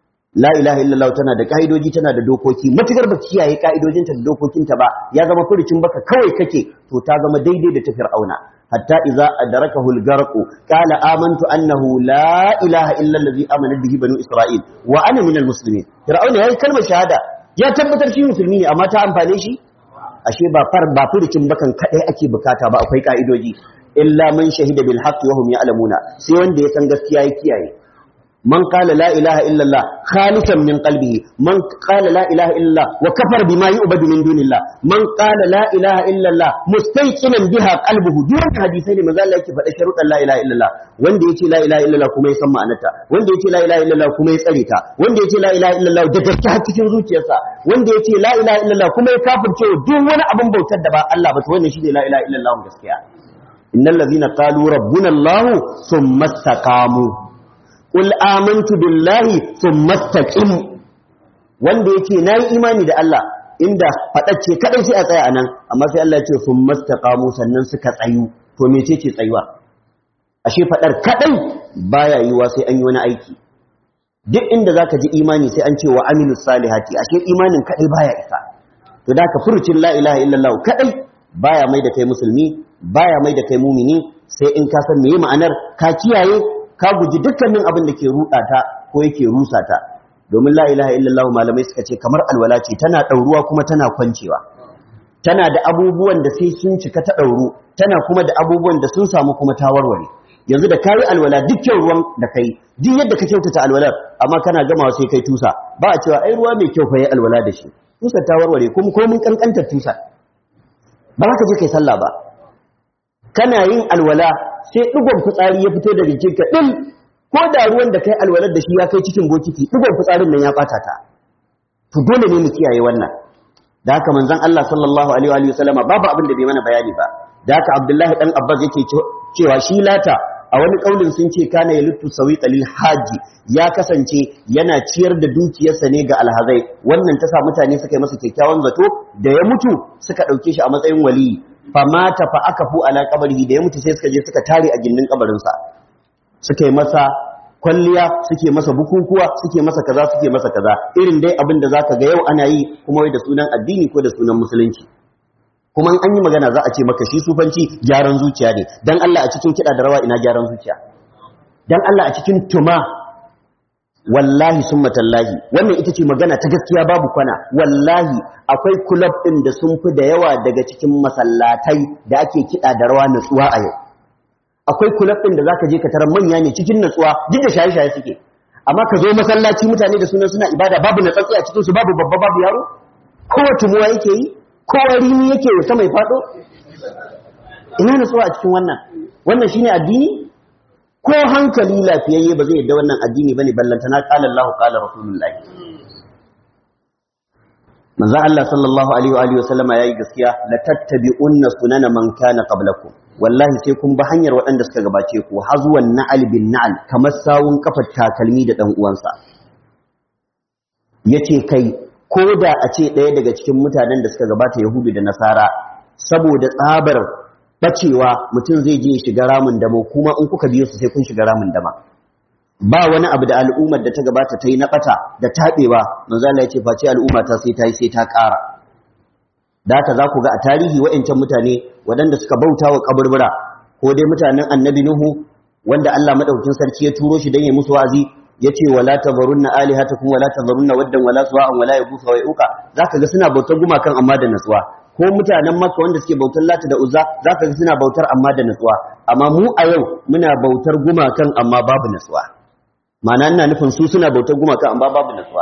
Speaker 1: la ilaha illallah tana da kaidoji tana da dokoki matukar ba kiyaye kaidojinta da dokokinta ba ya zama furucin baka kawai kake to ta zama daidai da ta fir'auna حتى إذا أدركه الغرق قال آمنت أنه لا إله إلا الذي آمن به بنو إسرائيل وأنا من المسلمين فرعون هي كلمة شهادة يا تبتر شيء مسلمين أما تأمفاني شيء ashe ba far ba furucin bakan kadai ake bukata ba akwai ka'idoji illa man shahida bil haqqi wa hum ya'lamuna sai wanda ya san gaskiya ya kiyaye man qala la ilaha illa allah khalisan min qalbihi man qala la ilaha illa allah wa kafara bima yu'badu min dunillah man qala la ilaha illa allah mustayqinan biha qalbuhu duk wannan hadisai ne manzo Allah yake faɗa sharuɗan la ilaha illa allah wanda yace la ilaha illa allah kuma ya san ma'anarta wanda yace la ilaha illa allah kuma ya tsare ta wanda yace la ilaha illa allah da gaske har cikin zuciyarsa wanda yace la ilaha illa allah kuma ya kafirce duk wani abin bautar da ba Allah ba to wannan shine la ilaha illa allah gaskiya innal ladhina qalu rabbuna allah thumma istaqamu Qul amantu billahi thumma istaqim wanda yake nayi imani da Allah inda fadacce kadai sai a tsaya anan amma sai Allah ya ce thumma istaqamu sannan suka tsayu to mecece tsayuwa ashe fadar kadai baya yiwa sai an yi wani aiki duk inda zaka ji imani sai an ce wa amilus salihati ashe imanin kadai baya isa to da ka furucin la ilaha illallah kadai baya mai da kai musulmi baya mai da kai mumini sai in ka san meye ma'anar ka kiyaye ka guji dukkanin abin da ke ruɗa ta ko yake rusa ta domin la ilaha illallah malamai suka ce kamar alwala ce tana ɗauruwa kuma tana kwancewa tana da abubuwan da sai sun cika ta ɗauru tana kuma da abubuwan da sun samu kuma ta warware yanzu da kayi alwala dukkan ruwan da kai duk yadda ka kyautata alwalar amma kana gamawa sai kai tusa ba a cewa ai ruwa mai kyau fa yi alwala da shi tusa ta warware kuma ko mun kankantar tusa ba za ka je kai sallah ba kana yin alwala sai ɗigon fitsari ya fito daga jikinka ɗin ko da ruwan da kai alwalar da shi ya kai cikin bokiti ɗigon fitsarin nan ya ɓata ta to dole ne mu kiyaye wannan da haka manzon Allah sallallahu alaihi wa sallama babu abin da bai mana bayani ba da haka Abdullahi dan Abbas yake cewa shi lata a wani kaulin sun ce kana ya lutu sawi qalil haji ya kasance yana ciyar da dukiyarsa ne ga alhazai wannan ta sa mutane suka yi masa kyakkyawan zato da ya mutu suka ɗauke shi a matsayin waliyi famata fa aka fu ala kabarihi da ya mutu sai suka je suka tare a gindin kabarinsa suka yi masa kwalliya suke masa bukukuwa suke masa kaza suke masa kaza irin dai abin da zaka ga yau ana yi kuma wai da sunan addini ko da sunan musulunci kuma an yi magana za a ce maka shi sufanci gyaran zuciya ne dan Allah a cikin kiɗa da rawa ina gyaran zuciya dan Allah a cikin tuma wallahi summa tallahi wannan ita ce magana ta gaskiya babu kwana wallahi akwai kulab ɗin da sun fi da yawa daga cikin masallatai da ake kiɗa da rawa natsuwa a yau akwai kulab ɗin da zaka je ka tarar manya ne cikin natsuwa duk da shaye-shaye suke amma ka zo masallaci mutane da sunan suna ibada babu natsatsi a cikin su babu babba babu yaro kowa tumuwa yake yi kowa rini yake wata mai faɗo ina natsuwa a cikin wannan wannan shine addini ko hankali lafiyayye ba zai yadda wannan addini bane ballanta na qala Allahu qala Rasulullah manzon Allah sallallahu alaihi wa alihi wasallama yayi gaskiya la tattabi'unna sunana man kana qablakum wallahi sai kun bi hanyar waɗanda suka gabace ku hazwan na'al bin na'al kamar sawun kafar takalmi da dan uwansa yace kai ko da a ce ɗaya daga cikin mutanen da suka gabata yahudu da nasara saboda tsabar bacewa mutum zai je shiga ramin damo kuma in kuka biyo su sai kun shiga ramin dama ba wani abu da al'ummar da ta gabata ta yi na ɓata da taɓewa manzala ya ce face al'umma ta sai ta yi sai ta ƙara da haka za ku ga a tarihi wa'ancan mutane waɗanda suka bauta wa kaburbura ko dai mutanen annabi nuhu wanda Allah madaukakin sarki ya turo shi don ya musu wa'azi ya ce wala tazarunna alihatakum wala tazarunna waddan wala suwa'an wala yabusa wa yauka zaka ga suna bautar gumakan amma da natsuwa ko mutanen makka wanda suke bautar lata da uzza zaka ga suna bautar amma da natsuwa amma mu a yau muna bautar gumakan amma babu natsuwa ma'ana ina nufin su suna bautar gumakan amma babu natsuwa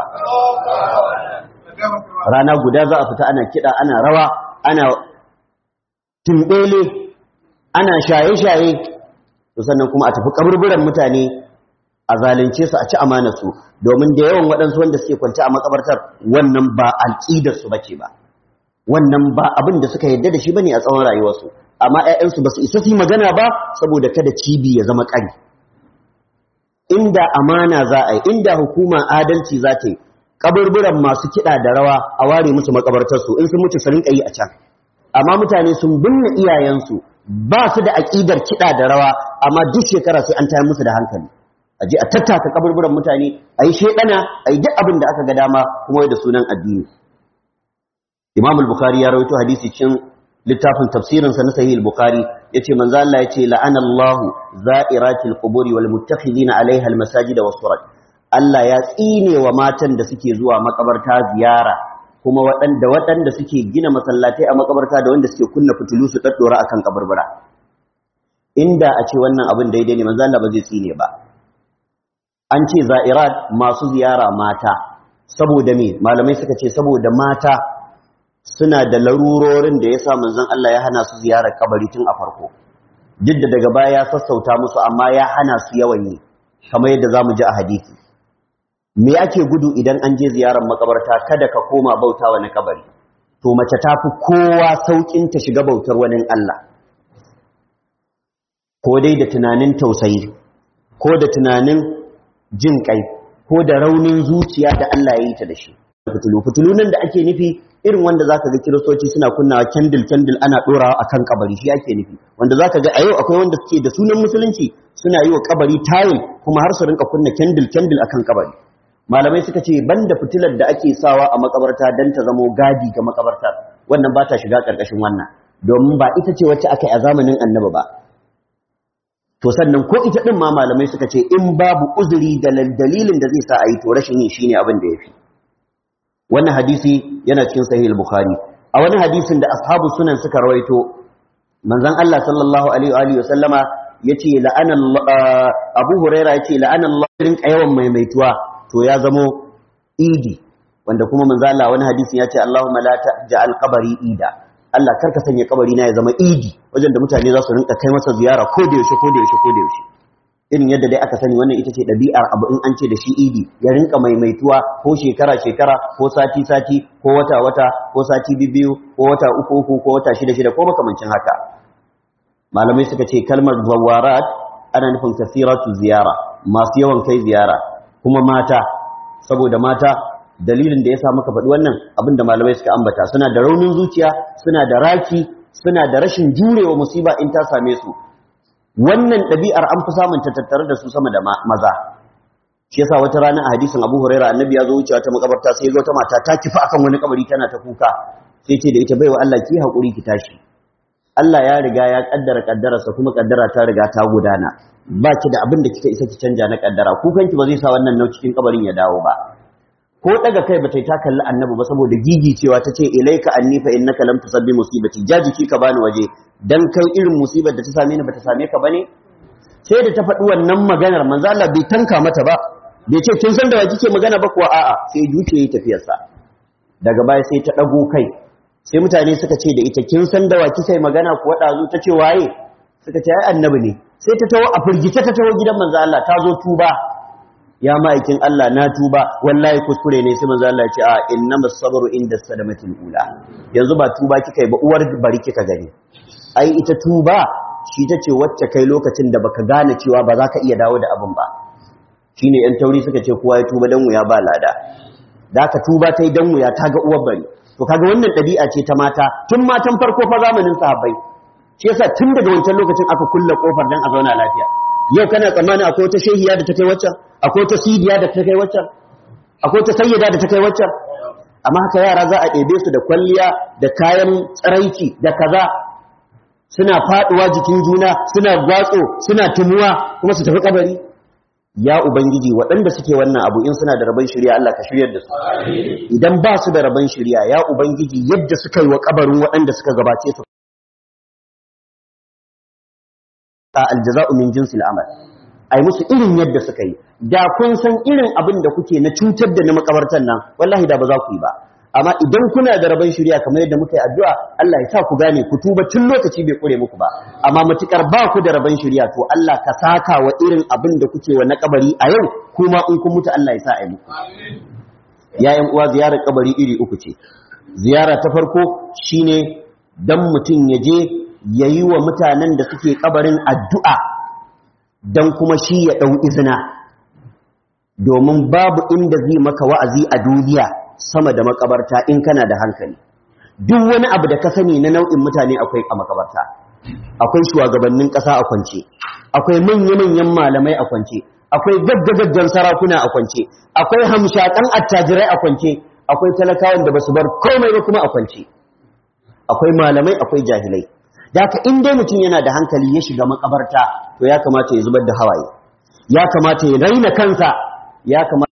Speaker 1: rana guda za a fita ana kiɗa ana rawa ana tumbele ana shaye-shaye to sannan kuma a tafi kaburburan mutane a zalunce su a ci amanarsu domin da yawan waɗansu wanda suke kwance a makabartar wannan ba alƙidarsu bace ba wannan ba abin da suka yarda da shi bane a tsawon rayuwarsu amma ƴaƴansu ba su isa su magana ba saboda kada cibi ya zama ƙari inda amana za a yi inda hukuma adalci za ta yi kaburburan masu kiɗa da rawa a ware musu makabartarsu in sun mutu su rinka yi a can amma mutane sun binne iyayensu ba su da aƙidar kiɗa da rawa amma duk shekara sai an tayar musu da hankali a je a tattaka kaburburan mutane a yi shaidana a yi duk abin da aka ga dama kuma da sunan addini imam al-bukhari ya rawaito hadisi cikin littafin tafsirinsa na sahih al-bukhari yace manzo Allah yace la'ana Allah za'iratil quburi wal muttakhidina 'alayha al-masajid was surat Allah ya tsine wa matan da suke zuwa makabarta ziyara kuma waɗanda waɗanda suke gina masallatai a makabarta da wanda suke kunna fitilu su daddora akan kaburbura inda a ce wannan abin daidai ne manzo Allah ba zai tsine ba an ce za'irat masu ziyara mata saboda me malamai suka ce saboda mata suna da larurorin da yasa manzon Allah ya hana su ziyarar kabari tun a farko duk da daga baya ya sassauta musu amma ya hana su yawan yi kamar yadda zamu ji a hadisi me ake gudu idan an je ziyarar makabarta kada ka koma bauta wani kabari to mace ta fi kowa saukin ta shiga bautar wani Allah ko dai da tunanin tausayi ko da tunanin jin kai ko da raunin zuciya da Allah ya yi ta da shi fitulu fitulu nan da ake nufi irin wanda zaka ga kiristoci suna kunnawa candle candle ana dorawa akan kabari shi ake nufi wanda zaka ga a yau akwai wanda suke da sunan musulunci suna yi wa kabari tile kuma har su rinka kunna candle candle akan kabari malamai suka ce banda fitilar da ake sawa a makabarta dan ta zamo gadi ga makabarta wannan ba ta shiga karkashin wannan domin ba ita ce wacce aka yi a zamanin annabi ba to sannan ko ita din ma malamai suka ce in babu uzuri da dalilin da zai sa a yi to rashin yin shine abin da yafi wannan hadisi yana cikin sahih al-bukhari a wani hadisin da ashabu sunan suka rawaito manzon Allah sallallahu alaihi wa alihi wasallama yace la'ana Abu Huraira yace la'ana Allah rinka yawan maimaituwa to ya zamo idi wanda kuma manzon Allah wani hadisin yace Allahumma la taj'al qabri ida Allah karka sanya kabari na ya zama idi wajen da mutane za su rinka kai masa ziyara ko da yaushe ko da yaushe ko da yaushe irin yadda dai aka sani wannan ita ce ɗabi'ar abu in an ce da shi idi ya rinka maimaituwa ko shekara-shekara ko sati-sati ko wata-wata ko sati biyu ko wata uku-uku ko wata shida-shida ko makamancin haka malamai suka ce kalmar zawarat ana nufin kasiratu ziyara masu yawan kai ziyara kuma mata saboda mata dalilin da ya sa muka faɗi wannan abinda malamai suka ambata suna da raunin zuciya suna da raki suna da rashin jurewa musiba in ta same su wannan ɗabi'ar an fi samun ta tattare da su sama da maza shi yasa wata rana a hadisin Abu Huraira annabi ya zo wucewa ta makabarta sai zo ta mata ta kifa akan wani kabari tana ta kuka sai ce da ita baiwa Allah ki hakuri ki tashi Allah ya riga ya kaddara kaddararsa kuma kaddara ta riga ta gudana ba ki da abin da kika isa ki canja na kaddara kukan ki ba zai sa wannan nau cikin kabarin ya dawo ba ko daga kai ba ta ta kalli annabi ba saboda gigi cewa ta ce ilaika anni fa innaka lam tusabbi musibati jajiki ka bani waje dan kai irin musibar da ta same ni bata same ka bane sai da ta faɗi wannan maganar manzo Allah bai tanka mata ba bai ce kin san da wa kike magana ba kuwa a'a sai juce yi tafiyar sa daga baya sai ta dago kai sai mutane suka ce da ita kin san da wa kike magana kuwa dazu ta ce waye suka ce ai annabi ne sai ta tawo a firgice ta tawo gidan manzo Allah ta zo tuba ya ma'aikin Allah na tuba wallahi kuskure ne sai manzo Allah ya ce a innamas sabru inda sadamatil ula yanzu ba tuba kika yi ba uwar bari kika gani ai ita tuba shi tace wacce kai lokacin da baka gane cewa ba za ka iya dawo da abin ba shine yan tauri suka ce kowa ya tuba dan wuya ba lada da ka tuba tai dan wuya ta ga uwar bari to kaga wannan ɗabi'a ce ta mata tun matan farko fa zamanin sahabbai shi yasa tun daga wancan lokacin aka kulle kofar dan a zauna lafiya yau kana tsammani akwai wata shehiya da ta kai waccan akwai wata sidiya da ta kai waccan akwai wata sayyada da ta kai waccan amma haka yara za a ɗebe su da kwalliya da kayan tsaraici da kaza suna faduwa jikin juna suna gwatso suna tumuwa kuma su tafi kabari ya ubangiji waɗanda suke wannan abu in suna da rabon shirya Allah ka shiryar da su idan ba su da rabon shirya ya ubangiji yadda suka yi wa kabarin waɗanda suka gabace su a aljaza'u min jinsil amal ai musu irin yadda suka yi da kun san irin abin da kuke na cutar da na makabartan nan wallahi da ba za ku yi ba amma idan kuna da rabon shirya kamar yadda muka yi addu'a Allah ya sa ku gane ku tuba tun lokaci bai kure muku ba amma matukar ba ku da rabon shirya to Allah ka saka wa irin abin da kuke wa na kabari a yau kuma in kun mutu Allah ya sa a muku yayin uwa ziyarar kabari iri uku ce ziyara ta farko shine dan mutum ya je yayi wa mutanen da suke kabarin addu'a dan kuma shi ya dau izina domin babu inda zai maka wa'azi a duniya sama da makabarta in kana da hankali duk wani abu da ka sani na nau'in mutane akwai a makabarta akwai shugabannin ƙasa a kwance akwai manya-manyan malamai a kwance akwai gaggagaggan sarakuna a kwance akwai hamshakan attajirai a kwance akwai talakawan da basu bar komai ba kuma a kwance akwai malamai akwai jahilai da haka in dai mutum yana da hankali ya shiga makabarta to ya kamata ya zubar da hawaye ya kamata ya raina kansa ya kamata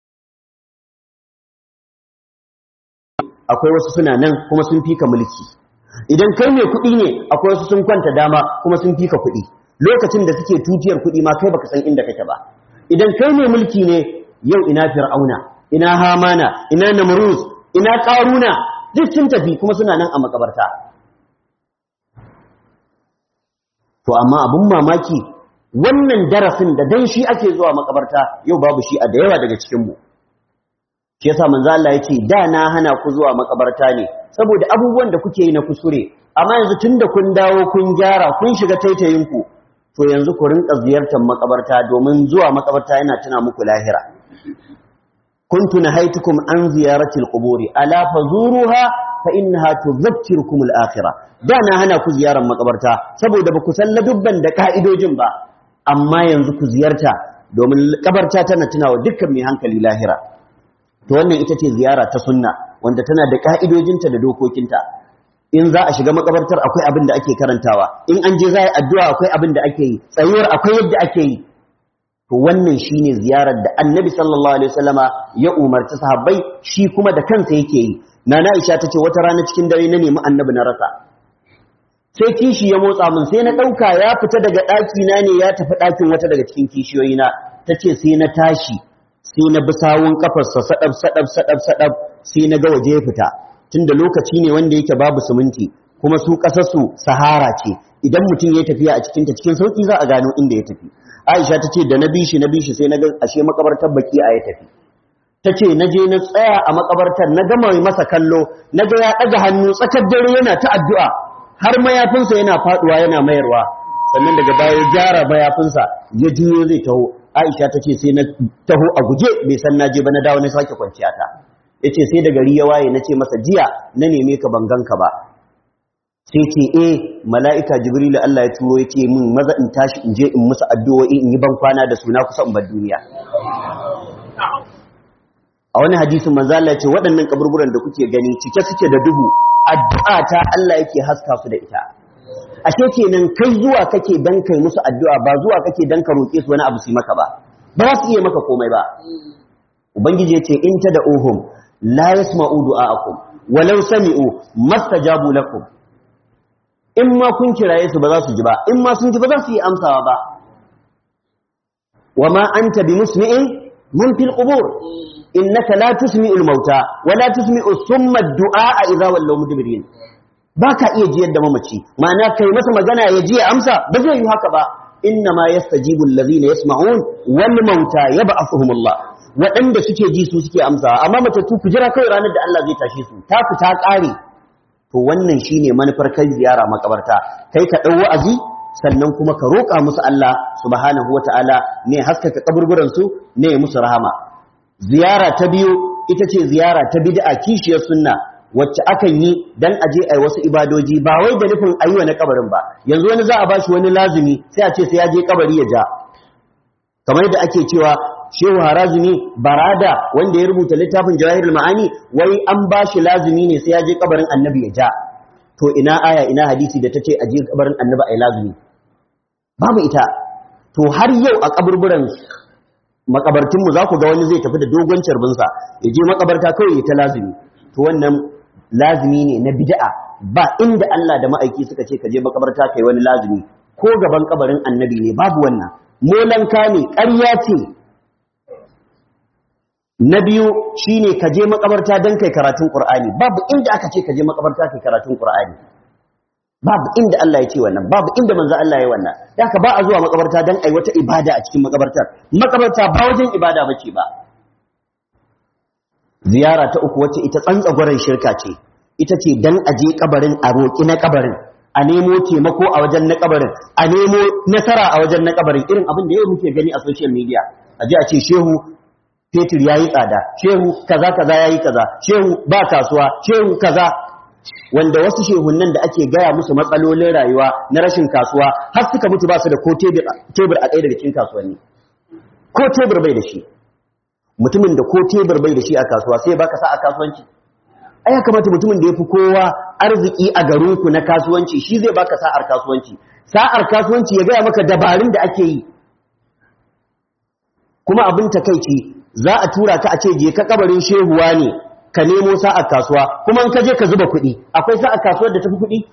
Speaker 1: akwai wasu suna nan kuma sun fika mulki idan kai mai kuɗi ne akwai wasu sun kwanta dama kuma sun fika kuɗi lokacin da suke tutiyar kuɗi ma kai baka san inda kake ba idan kai mai mulki ne yau ina fir'auna ina hamana ina namruz ina qaruna duk sun tafi kuma suna nan a makabarta to amma abun mamaki wannan darasin da dan shi ake zuwa makabarta yau babu shi a da yawa daga cikin mu shi yasa manzo Allah yace da na hana ku zuwa makabarta ne saboda abubuwan da kuke yi na kusure amma yanzu tunda kun dawo kun gyara kun shiga taitayin ku to yanzu ku rinka ziyartar makabarta domin zuwa makabarta yana tuna muku lahira kuntu nahaitukum an ziyarati alquburi ala fazuruha fa innaha tudhakkirukum alakhirah da na hana ku ziyarar makabarta saboda ba ku san ladubban da ka'idojin ba amma yanzu ku ziyarta domin kabarta tana tunawa dukkan mai hankali lahira to wannan ita ce ziyara ta sunna wanda tana da ka'idojinta da dokokinta in za a shiga makabartar akwai abin da ake karantawa in an je za a yi addu'a akwai abin da ake yi tsayuwar akwai yadda ake yi to wannan shine ziyarar da annabi sallallahu alaihi wasallama ya umarci sahabbai shi kuma da kansa yake yi nana Aisha tace wata rana cikin dare na nemi annabi na rasa sai kishi ya motsa min sai na dauka ya fita daga daki na ne ya tafi dakin wata daga cikin kishiyoyi na tace sai na tashi sai na bi sawun kafarsa sadab sadab sadab sadab sai na ga waje ya fita tunda lokaci ne wanda yake babu siminti kuma su kasarsu sahara ce idan mutum ya tafiya a cikin ta cikin sauki za a gano inda ya tafi Aisha ta ce da na bishi na bishi sai na ga ashe makabartar baki a ya tafi ta ce na je na tsaya a makabartar na gama masa kallo na ga ya ɗaga hannu tsakar dare yana ta addu'a har mayafinsa yana faɗuwa yana mayarwa sannan daga baya ya gyara mayafinsa ya juyo zai taho Aisha ta ce sai na taho a guje bai san na je ba na dawo na sake kwanciya ta yace sai da gari ya waye na ce masa jiya na neme ka ban ganka ba sai ce eh mala'ika jibrilu Allah ya turo yace min maza in tashi in je in musu addu'o'i in yi ban kwana da suna kusa in bar duniya a wani hadisin manzo Allah ya ce waɗannan kaburburan da kuke gani cike suke da duhu addu'a ta Allah yake haska su da ita ashe kenan kai zuwa kake dan kai musu addu'a ba zuwa kake dan ka roƙe su wani abu su maka ba ba za su iya maka komai ba ubangiji yace in ta da uhum la yasma'u du'aakum walau sami'u mastajabu lakum in ma kun kiraye su ba za su ji ba in ma sun ji ba za su yi amsawa ba wama anta bimusmi'in mun fil qubur innaka la tusmi'ul mauta wa la tusmi'u summa ad-du'a idza wallaw mudbirin baka iya jiyar da mamaci ma'ana kai masa magana ya ji ya amsa ba zai yi haka ba inna ma yastajibu allazina yasma'un wal mauta yab'athuhumullah waɗanda suke ji su suke amsawa amma matattu ku jira kai ranar da Allah zai tashe su ta ku ta ƙare to wannan shine manufar kai ziyara makabarta kai ka ɗau wa'azi sannan kuma ka roƙa musu Allah subhanahu wata'ala ne haskaka kaburburan su ne musu rahama ziyara ta biyu ita ce ziyara ta bid'a kishiyar sunna wacce akan yi dan aje ai wasu ibadoji ba wai da nufin ayyuka na kabarin ba yanzu wani za a bashi wani lazumi sai a ce sai ya je kabari ya ja kamar yadda ake cewa shehu harazumi barada wanda ya rubuta littafin jawahirul ma'ani wai an bashi lazumi ne sai ya je kabarin annabi ya ja to ina aya ina hadisi da tace aje kabarin annabi ai lazumi babu ita to har yau a kaburburan makabartinmu za ku ga wani zai tafi da dogon carbinsa ya je makabarta kawai ya ta lazumi to wannan lazumi ne na bid'a ba inda Allah da ma'aiki suka ce ka je makabarta kai wani lazumi ko gaban kabarin annabi ne babu wannan molanka ne ƙarya ce na biyu shine ka je makabarta don kai karatun Qur'ani babu inda aka ce ka je makabarta kai karatun Qur'ani babu inda Allah ya ce wannan babu inda manzo Allah ya yi wannan da haka ba a zuwa makabarta don ai wata ibada a cikin makabartar makabarta ba wajen ibada bace ba ziyara ta uku wacce ita tsantsagwaran shirka ce ita ce dan aje kabarin a roƙi na kabarin a nemo taimako a wajen na kabarin a nemo nasara a wajen na kabarin irin abin da yau muke gani a social media a je a ce shehu fetur yayi tsada shehu kaza kaza yayi kaza shehu ba kasuwa shehu kaza wanda wasu shehunnan da ake gaya musu matsalolin rayuwa na rashin kasuwa har suka mutu ba su da ko tebur a ɗaya daga cikin kasuwanni ko tebur bai da shi mutumin da ko tebur bai da shi a kasuwa sai baka sa a kasuwanci ai ya kamata mutumin da yafi kowa arziki a garinku na kasuwanci shi zai baka sa'ar kasuwanci sa'ar kasuwanci ya gaya maka dabarun da ake yi kuma abin takeici za a tura ka a ce je ka kabarin shehuwa ne ka nemo sa'ar kasuwa kuma in ka je ka zuba kuɗi akwai sa'ar kasuwar da tafi kuɗi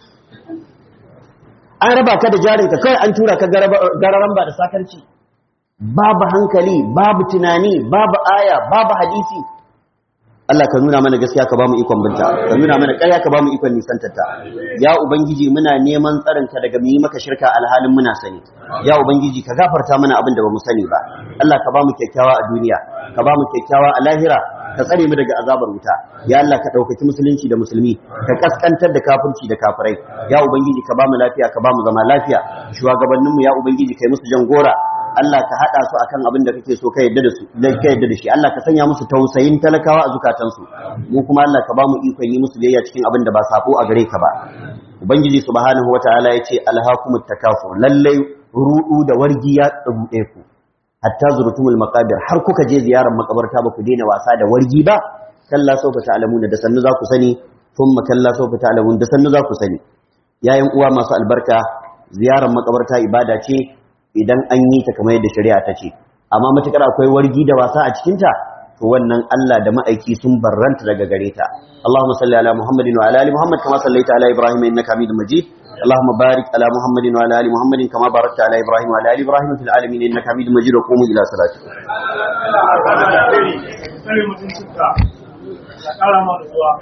Speaker 1: an raba ka da jarinka kawai an tura ka gararan ba da sakarci babu hankali babu tunani babu aya babu hadisi Allah ka nuna mana gaskiya ka bamu ikon binta ka nuna mana ƙarya ka bamu ikon nisantarta ya ubangiji muna neman tsarin ka daga mu yi maka shirka alhalin muna sani ya ubangiji ka gafarta mana abin da bamu sani ba Allah ka bamu kyakkyawa a duniya ka bamu kyakkyawa a lahira ka tsare mu daga azabar wuta ya Allah ka ɗaukaki musulunci da musulmi ka kaskantar da kafirci da kafirai ya ubangiji ka bamu lafiya ka bamu zama lafiya shugabanninmu ya ubangiji kai musu jan gora Allah ka haɗa su akan abin da kake so ka yadda da su da ka yadda da shi Allah ka sanya musu tausayin talakawa a zukatansu mu kuma Allah ka bamu ikon yi musu biyayya cikin abin da ba sako a gare ka ba ubangiji subhanahu wataala yace alhaakumut takafur lallai rudu da wargi ya tsubuɗe ku hatta zurtumul maqabir har kuka je ziyarar makabarta ba ku daina wasa da wargi ba kalla sawfa ta'lamuna da sannu za ku sani thumma kalla sawfa ta'lamun da sannu za ku sani yayin uwa masu albarka ziyarar makabarta ibada ce idan an yi ta kamar yadda shari'a ta ce amma matukar akwai wargi da wasa a cikin ta to wannan Allah da ma'aiki sun barranta daga gare ta Allahumma salli ala Muhammadin wa ala ali Muhammad kama sallaita ala Ibrahim innaka Hamidum Majid اللهم بارك على محمد وعلى ال محمد كما باركت على ابراهيم وعلى ال ابراهيم في العالمين انك حميد مجيد وقوموا الى صلاتكم